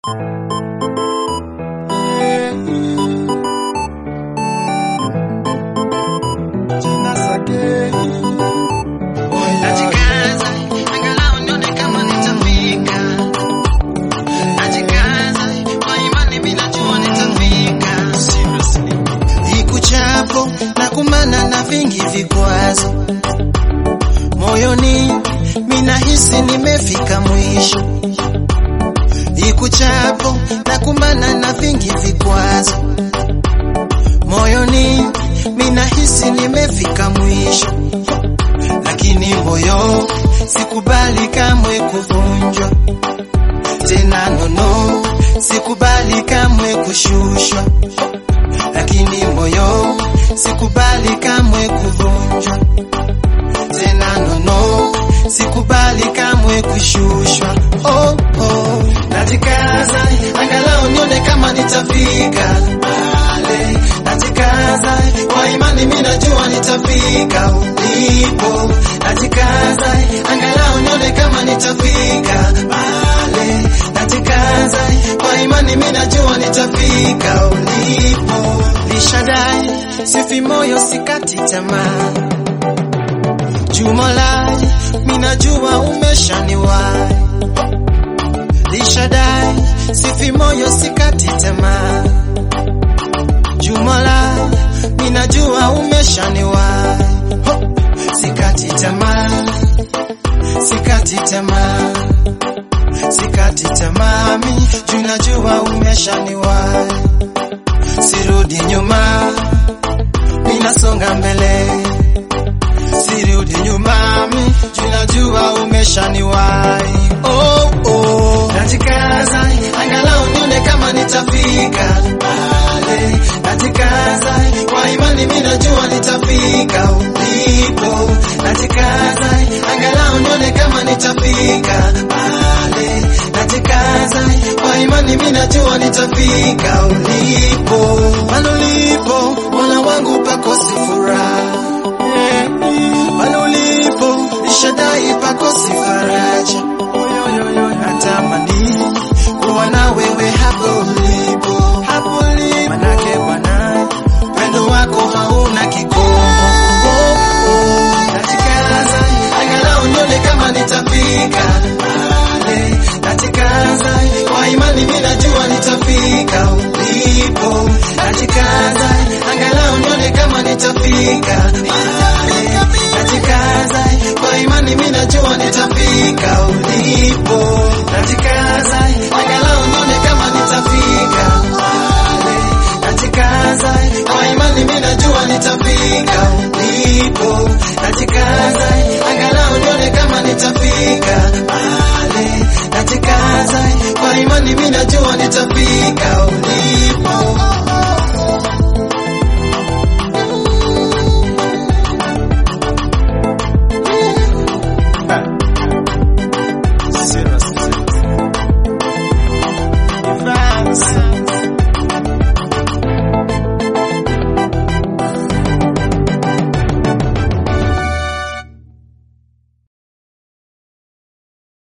Jina Sake. Najikaza, angalau nione kama nitafika. Najikaza, kwa imani mimi najua nitafika. Ikuchapo na kumana na vingi vikwazo moyoni, minahisi nimefika mwisho. Ikuchapo na kumana na vingi vikwazo moyoni, minahisi nimefika mwisho, lakini moyo sikubali kamwe kuvunjwa tena, nono, sikubali kamwe kushushwa lakini moyo sikubali kamwe kuvunjwa tena, nono, sikubali kamwe kushushwa. Oh, oh. Najikaza angalau nione kama nitafika pale, najikaza kwa imani, mimi najua nitafika ulipo. Najikaza angalau nione kama nitafika pale, najikaza kwa imani, mimi najua nitafika ulipo. Lishadai sifi moyo, sikati tamaa Jumalai, minajua umeshaniwai. Lishadai, sifi moyo, sikati tamaa. Jumalai, minajua umeshaniwai. Ho, Sikati tamaa, sikati tamaa, sikati tamaa, mi junajua umeshaniwai. Sirudi nyuma, minasonga mbele sirudi nyuma, mi junajua umeshaniwai. Oh, oh. Najikaza angalau nione kama nitafika pale, najikaza kwa imani, mi najua nitafika ulipo. Najikaza angalau nione kama nitafika pale, najikaza kwa imani, mi najua nitafika ulipo. Pale ulipo Mola wangu pakosi furaha pale ulipo Lishadai pakosi faraja, natamani kuwa na wewe hapo ulipo, hapo ulipo, manake Bwana upendo wako hauna kikomo. Oh, oh. Najikaza angalau nione kama nitafika pale, najikaza kwa imani, mimi najua nitafika ulipo, najikaza angalau nione kama nitafika pale, najikaza kwa imani, mimi najua nitafika ulipo.